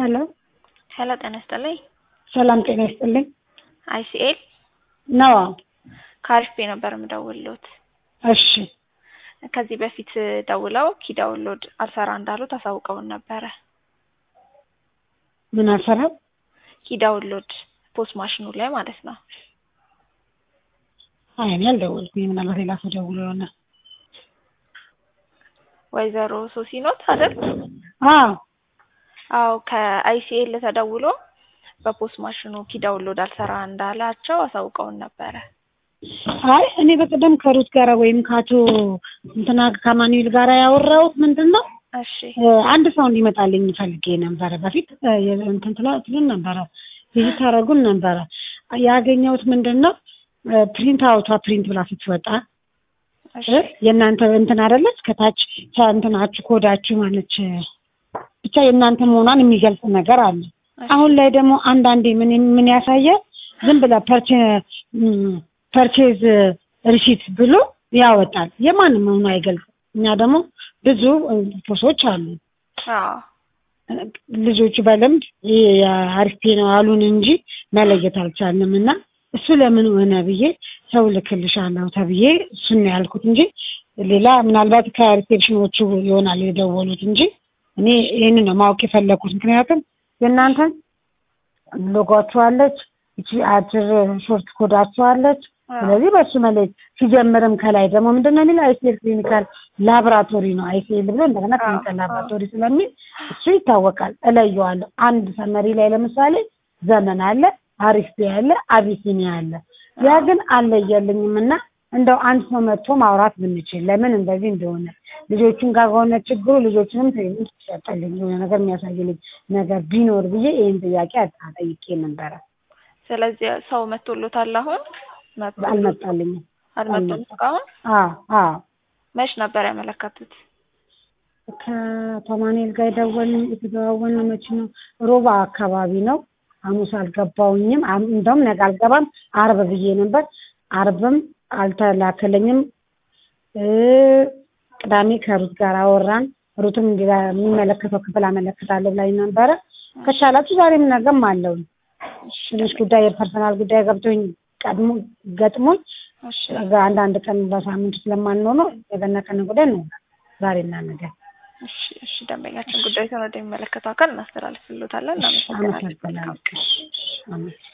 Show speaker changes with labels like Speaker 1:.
Speaker 1: ሄሎ
Speaker 2: ሄሎ ጤና ይስጥልኝ።
Speaker 1: ሰላም ጤና ይስጥልኝ።
Speaker 2: አይሲኤል
Speaker 1: ነዋ።
Speaker 2: ከአሪፍ ቤ ነበር የምደውልሎት።
Speaker 1: እሺ
Speaker 2: ከዚህ በፊት ደውለው ኪ ዳውንሎድ አልሰራ እንዳሉት አሳውቀውን ነበረ።
Speaker 1: ምን አልሰራም?
Speaker 2: ኪ ዳውንሎድ ፖስ ማሽኑ ላይ ማለት ነው።
Speaker 1: አይ እኔ አልደወልኩኝ። ምናልባት ሌላ ሰው ደውሎ ይሆናል።
Speaker 2: ወይዘሮ ሶሲኖት አይደል?
Speaker 1: አዎ
Speaker 2: አዎ ከአይሲኤል ተደውሎ በፖስ ማሽኑ ኪ ዳውንሎድ አልሰራ እንዳላቸው አሳውቀውን ነበረ።
Speaker 1: አይ እኔ በቀደም ከሩት ጋራ ወይም ከአቶ እንትና ከማኑኤል ጋራ ያወራሁት ምንድን ነው
Speaker 2: እሺ
Speaker 1: አንድ ሰው እንዲመጣልኝ ፈልጌ ነበረ። በፊት እንትን ትላ ትሉን ነበረ ቪዚት ታደርጉን ነበረ። ያገኘሁት ምንድን ነው ፕሪንት አውቷ ፕሪንት ብላ ስትወጣ
Speaker 2: እሺ
Speaker 1: የእናንተ እንትን አይደለች ከታች እንትናችሁ ኮዳችሁ ማለች ብቻ የእናንተ መሆኗን የሚገልጽ ነገር አለ። አሁን ላይ ደግሞ አንዳንዴ ምን ምን ያሳየ ዝም ብላ ፐርቼ ፐርቼዝ ሪሲት ብሎ ያወጣል። የማንም መሆኑ አይገልጽም። እኛ ደግሞ ብዙ ፖሶች አሉ
Speaker 2: አዎ
Speaker 1: ልጆቹ በልምድ ይሄ የአሪፍ ነው አሉን እንጂ መለየት አልቻልንም እና እሱ ለምን ሆነ ብዬ ሰው ልክልሻለሁ ተብዬ እሱን ነው ያልኩት እንጂ ሌላ ምናልባት ከሪሴፕሽኖቹ ይሆናል የደወሉት እንጂ እኔ ይህንን ነው ማወቅ የፈለኩት። ምክንያቱም የእናንተን ሎጓችሁ አለች፣ እቺ አጭር ሾርት ኮዳችሁ አለች። ስለዚህ በእሱ መለየት ሲጀምርም ከላይ ደግሞ ምንድን ነው የሚለው አይሲኤል ክሊኒካል ላቦራቶሪ ነው አይሲኤል ብሎ እንደገና ክሊኒካል ላቦራቶሪ ስለሚል እሱ ይታወቃል፣ እለየዋለሁ። አንድ ሰመሪ ላይ ለምሳሌ ዘመን አለ፣ አሪፍ ቤ አለ፣ አቢሲኒያ አለ። ያ ግን አልለየልኝም እና እንደው አንድ ሰው መጥቶ ማውራት ብንችል ለምን እንደዚህ እንደሆነ ልጆቹን ጋር ከሆነ ችግሩ ልጆችንም ትሬኒንግ ትሰጠልኝ የሆነ ነገር የሚያሳይልኝ ነገር ቢኖር ብዬ ይህን ጥያቄ አጠይቄ ነበረ።
Speaker 2: ስለዚህ ሰው መጥቶሎታል አሁን መጥቶ-
Speaker 1: አልመጣልኝም።
Speaker 2: አልመጡም እስካሁን
Speaker 1: አዎ አዎ
Speaker 2: መች ነበር ያመለከቱት?
Speaker 1: ከቶማኔል ጋር የደወልን የተደዋወልን መቼ ነው? ሮባ አካባቢ ነው። ሐሙስ አልገባውኝም። አም- እንደውም ነገ አልገባም አርብ ብዬ ነበር። አርብም አልተላከለኝም። እ ቅዳሜ ከሩት ጋር አወራን። ሩትም እንዲ የሚመለከተው ክፍል አመለክታለሁ ብላኝ ነበረ። ከቻላችሁ ዛሬም ነገም አለው ትንሽ ጉዳይ የፐርሰናል ጉዳይ ገብቶኝ ቀድሞ ገጥሞኝ
Speaker 2: እሺ
Speaker 1: አንዳንድ ቀን በሳምንት ስለማንሆነ የገና ቀን ጉዳይ ነው ዛሬና ነገ።
Speaker 2: እሺ እሺ ደንበኛችን ጉዳይ ወደሚመለከተው አካል እናስተላልፍሎታለን። እናመሰግናለን።
Speaker 1: አመሰግናለሁ። አመሰግናለሁ።